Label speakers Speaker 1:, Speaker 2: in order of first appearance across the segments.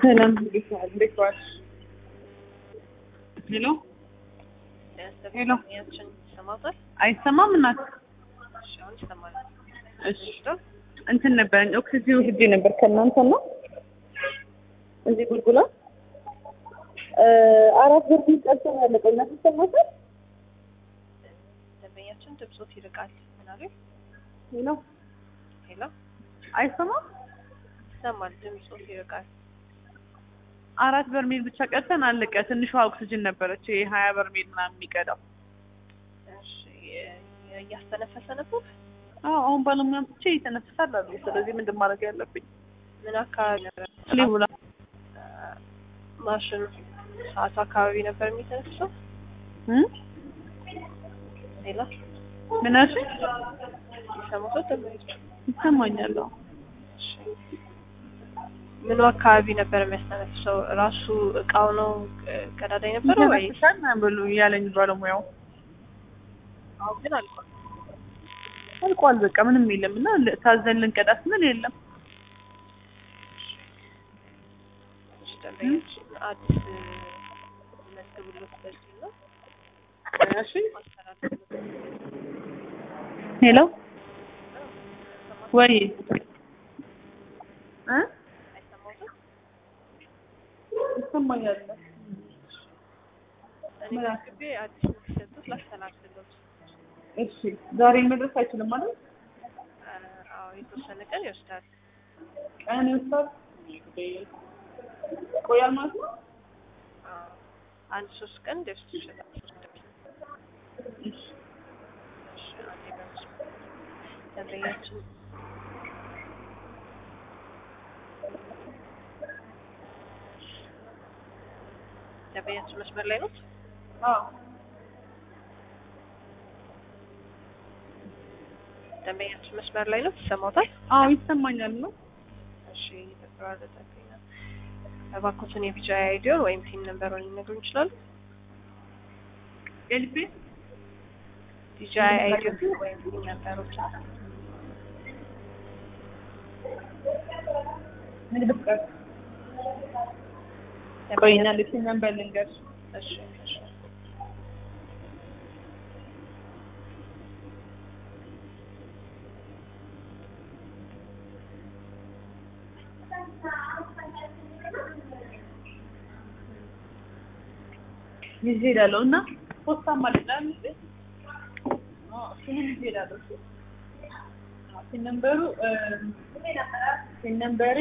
Speaker 1: ሰላም እንዴት ዋልሽ? ሄሎ ሄሎ
Speaker 2: ያችን ይሰማታል?
Speaker 1: አይሰማም እናት?
Speaker 2: እሺ አሁን ይሰማል።
Speaker 1: እሺ እንትን ነበር ኦክሲጂን ሄጄ ነበር ከእናንተ ነው እዚህ ጉልጉላ አራት ብር ቢቀርቶ ነው ያለቀው። እናት ይሰማታል?
Speaker 2: ደንበኛችን ድምፆት ይርቃል። ምን አሉ?
Speaker 1: ሄሎ
Speaker 2: ሄሎ
Speaker 1: አይሰማም?
Speaker 2: ይሰማል። ድምፆት ይርቃል።
Speaker 1: አራት በርሜል ብቻ ቀርተን አለቀ። ትንሿ ኦክሲጅን ነበረች ይሄ ሀያ በርሜል ምናምን የሚቀዳው።
Speaker 2: እሺ እያስተነፈሰ ነበር።
Speaker 1: አዎ አሁን ባለሙያ ብቻ ይተነፍሳል አሉ። ስለዚህ ምንድን ማድረግ ያለብኝ?
Speaker 2: ምን አካባቢ ነበር
Speaker 1: ሊቡላ
Speaker 2: ማሽኑ? ሰዓቱ አካባቢ ነበር የሚተነፍሰው። ሌላ
Speaker 1: ምን አልሽኝ?
Speaker 2: ይሰማታል ደንበኞች?
Speaker 1: ይሰማኛል። አዎ
Speaker 2: እሺ ምኑ አካባቢ ነበር የሚያስተነፍሰው? ራሱ እቃው ነው ቀዳዳ የነበረው ወይ?
Speaker 1: ይተነፍሳል ምናምን ብሎ ያለኝ ባለሙያው
Speaker 2: አሁን ግን አልቋል።
Speaker 1: አልቋል። በቃ ምንም የለም እና ታዘን ልንቀዳ ስንል የለም።
Speaker 2: እሺ ደንበኞች አዲስ መዝግቡለት በዚህ ነው
Speaker 1: እሺ ሄሎ ወይ እ
Speaker 2: አይሰማትም?
Speaker 1: ይሰማኛል።
Speaker 2: እኔ መዝግቤ አዲስ እንዲሰጡት ላስተላልፍሎት።
Speaker 1: እሺ ዛሬ መድረስ አይችልም ማለት
Speaker 2: አዎ የተወሰነ ቀን ይወስዳል።
Speaker 1: ቀን ይወስዳል። ቆያል ማለት ነው።
Speaker 2: አዎ አንድ ሶስት ቀን ሊወስድ ይችላል።
Speaker 1: እሺ
Speaker 2: እሺ አንዴ በመስመር ደንበኛችን ደንበኛችን መስመር ላይ ነው።
Speaker 1: አዎ
Speaker 2: ደንበኛችን መስመር ላይ ነው። ይሰማታል?
Speaker 1: አዎ ይሰማኛል ነው።
Speaker 2: እሺ እየተቆራረጠብኝ ነው። እባክዎትን የቢጫ አይዲዮን ወይም ፒን ነምበሩን ሊነግሩን ይችላሉ?
Speaker 1: ኤልፒ
Speaker 2: ቢጫ አይዲዮን ወይም ፒን ነምበሮችን
Speaker 1: ንግድ ፍቃድ ቆይና ልክ ነበር ልንገርሽ።
Speaker 2: እሺ እሺ
Speaker 1: ይዤ እሄዳለሁ እና ፖስታም አለኝ ይሄን ይዤ እሄዳለሁ። ሲን ነምበሩ ሲን ነምበሬ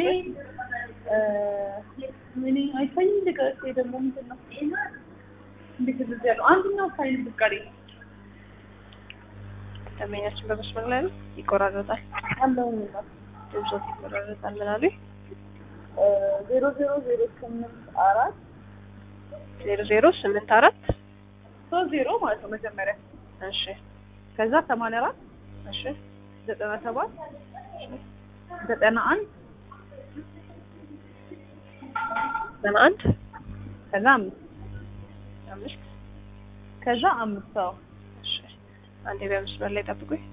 Speaker 1: ምን አይታይም። ልቀስ ደግሞ ምንድን ነው እንዴት እንደዚህ ያለው አንደኛው ሳይን ፍቃዴ
Speaker 2: ደንበኛችን በመስመር ላይ ነው። ይቆራረጣል።
Speaker 1: አለው
Speaker 2: ድምፆት ይቆራረጣል። ምን አሉኝ?
Speaker 1: ዜሮ ዜሮ ዜሮ ስምንት አራት
Speaker 2: ዜሮ ዜሮ ስምንት አራት
Speaker 1: ሶስት ዜሮ ማለት ነው መጀመሪያ
Speaker 2: እሺ
Speaker 1: ከዛ ሰማንያ አራት
Speaker 2: እሺ
Speaker 1: ዘጠና ሰባት ዘጠና አንድ
Speaker 2: ዘጠና አንድ
Speaker 1: ከዛ አምስት
Speaker 2: አምስት
Speaker 1: ከዛ አምስት ሰው
Speaker 2: እሺ አንዴ በመስመር ላይ ጠብቁኝ።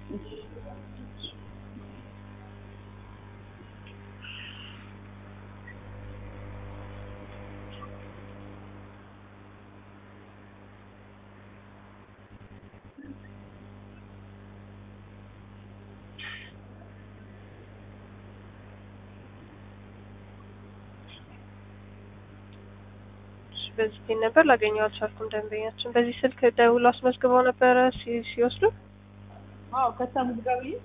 Speaker 2: እሺ፣ በዚህ ፒን ነበር ላገኘው አልቻልኩም። ደንበኛችን በዚህ ስልክ ደውሎ አስመዝግበው ነበረ ሲ- ሲወስዱ
Speaker 1: አዎ ከሳሙት ጋር ብዬ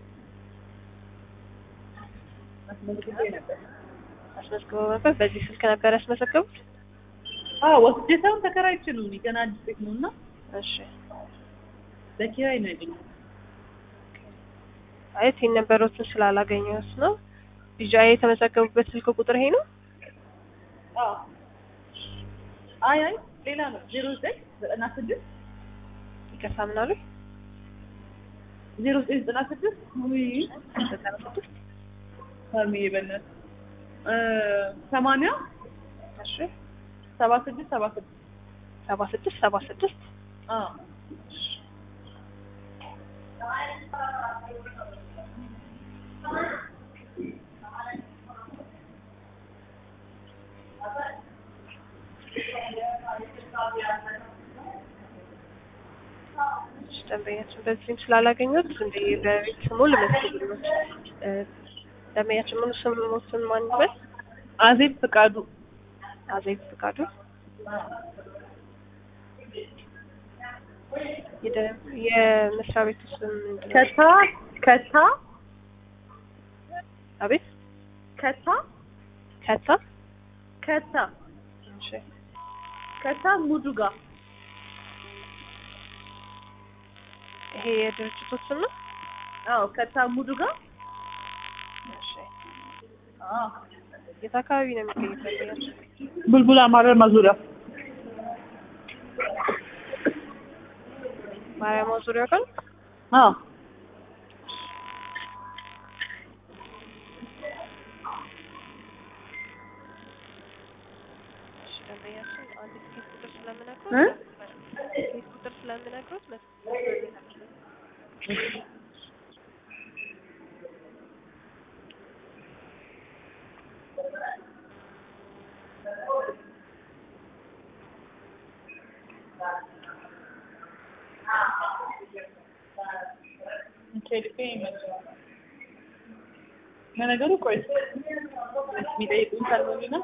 Speaker 1: አስመዝግቤ ነበር።
Speaker 2: አስመዝግበው ነበር። በዚህ ስልክ ነበር ያስመዘገቡት።
Speaker 1: አዎ ወስጄ ሳይሆን ተከራይቼ ነው እኔ ገና አዲስ ቤት ነው እና
Speaker 2: እሺ
Speaker 1: በኪራይ ነው ያገኘው።
Speaker 2: አይ ፒን ነበሮችን ስላላገኘሁት ነው። ቢጃይ የተመዘገቡበት ስልክ ቁጥር ይሄ ነው።
Speaker 1: አዎ አይ አይ ሌላ ነው ዜሮ ዘጠኝ ዘጠና ስድስት
Speaker 2: ይቅርታ ምን አሉኝ?
Speaker 1: ዜሮ ዘጠኝ ዘጠና ስድስት ውይ
Speaker 2: ዘጠና ስድስት
Speaker 1: ሀርሚዬ በእናትህ እ ሰማንያ
Speaker 2: እሺ
Speaker 1: ሰባ ስድስት ሰባ ስድስት
Speaker 2: ሰባ ስድስት ሰባ ስድስት
Speaker 1: አዎ
Speaker 2: ደንበኛችን በዚህም ስላላገኙት እንደ በቤት ስሙ ልመስግሎት ደንበኛችን ምኑ ስሙትን ማን ይበል?
Speaker 1: አዜብ ፍቃዱ
Speaker 2: አዜብ ፍቃዱ የደ- የመስሪያ ቤቱ ስም ምንድን ነው?
Speaker 1: ከታ ከታ
Speaker 2: አቤት
Speaker 1: ከታ
Speaker 2: ከታ
Speaker 1: ከታ
Speaker 2: እሺ
Speaker 1: ከታ ሙዱጋ
Speaker 2: ይሄ የድርጅቱ ስም ነው?
Speaker 1: አዎ ከታ ሙዱጋ
Speaker 2: እሺ
Speaker 1: አዎ
Speaker 2: የት አካባቢ ነው የሚገኙት ደንበኛችን?
Speaker 1: ቡልቡላ ማረማ ዙሪያ
Speaker 2: ማርያም ዙሪያ ቀን
Speaker 1: አዎ
Speaker 2: እሺ ደንበኛችን አንድ ኬስ ቁጥር ስለምነግሮት
Speaker 1: እ?
Speaker 2: ኬስ ቁጥር ስለምነግሮት መስ-
Speaker 1: ለነገሩ ቆይ የሚጠይቁኝ ካልሆነ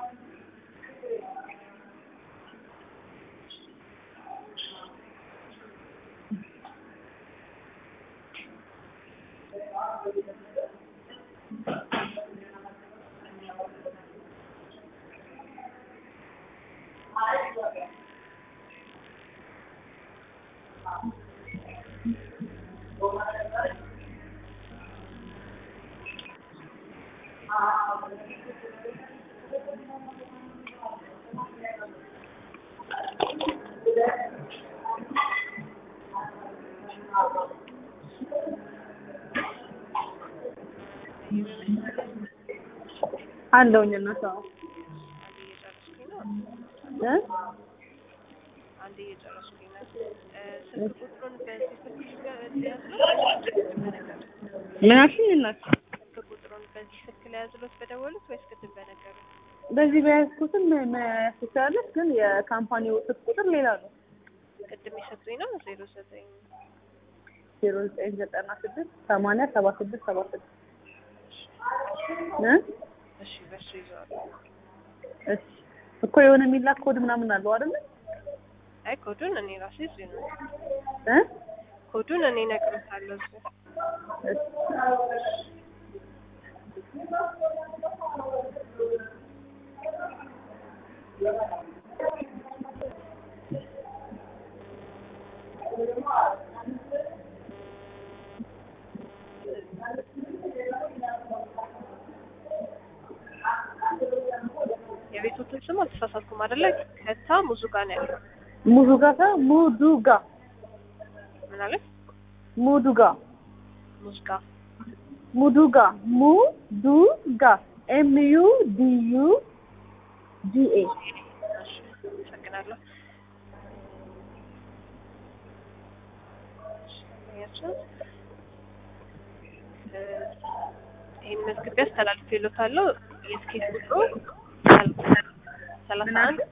Speaker 1: አለውኝ እነሱ አዎ እ
Speaker 2: አንድ እየጨረስኩኝ ነው። እ፣ ስልክ ቁጥሩን በዚህ ስልክ ሊያዝሎት
Speaker 1: ምን አልሽኝ እናት
Speaker 2: ስልክ ቁጥሩን በዚህ ስልክ ሊያዝሎት በደወሉት ወይስ ቅድም በነገሩ?
Speaker 1: በዚህ በያዝኩትም መያዝ ትችላለች ግን የካምፓኒው ስልክ ቁጥር ሌላ ነው
Speaker 2: ቅድም የሰጡኝ ነው ዜሮ ዘጠኝ
Speaker 1: ዜሮ ዘጠኝ ዘጠና ስድስት ሰማንያ ሰባ ስድስት ሰባ ስድስት እ
Speaker 2: እሺ በሱ ይዘዋል።
Speaker 1: እሺ እኮ የሆነ የሚላክ ኮድ ምናምን አለው አይደለ
Speaker 2: አይ ኮዱን እኔ ራሴ እዚህ ነው
Speaker 1: እ
Speaker 2: ኮዱን እኔ እነግርዎታለሁ እዚህ
Speaker 1: እሺ
Speaker 2: የቤቶትን ስም አልተሳሳትኩም አይደለ? ከታ ሙዙ ጋር ነው ያለው።
Speaker 1: ሙዱጋ ሳይሆን ሙዱጋ
Speaker 2: ምን አለ?
Speaker 1: ሙዱጋ
Speaker 2: ሙዝጋ
Speaker 1: ሙዱጋ ሙዱጋ ኤም ዩ ዲ ዩ ጂ ኤ
Speaker 2: እሺ አመሰግናለሁ። እሺ፣ ደንበኛችን እ፣ ይህን መዝግቤ አስተላልፌልዎታለሁ። የስኬት ቁጥሩ ሰላሳ አንድ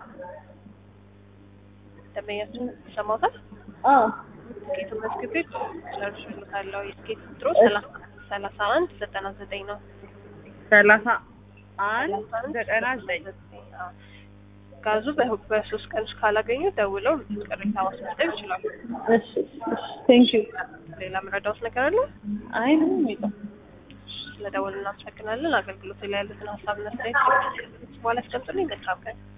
Speaker 2: ደንበኛችን ይሰማዎታል?
Speaker 1: አዎ
Speaker 2: ስኬቱን መዝግቤ ጨርሼልዎታለሁ። የስኬት ቁጥሩ ሰላሳ ሰላሳ አንድ ዘጠና ዘጠኝ ነው።
Speaker 1: ሰላሳ አንድ ዘጠና ዘጠኝ
Speaker 2: አዎ። ጋዙ በ- በሶስት ቀን ውስጥ ካላገኙ ደውለው ቅሬታ ማስመዝገብ ይችላሉ።
Speaker 1: እሺ እሺ ቴንክ ዩ
Speaker 2: ሌላ ምረዳውት ነገር አለ?
Speaker 1: አይ ምንም የለም
Speaker 2: ስለደወሉ እናመሰግናለን። አገልግሎት ላይ ያሉትን ሀሳብ መስጠት በኋላ አስቀምጡልኝ። መልካም ቀን።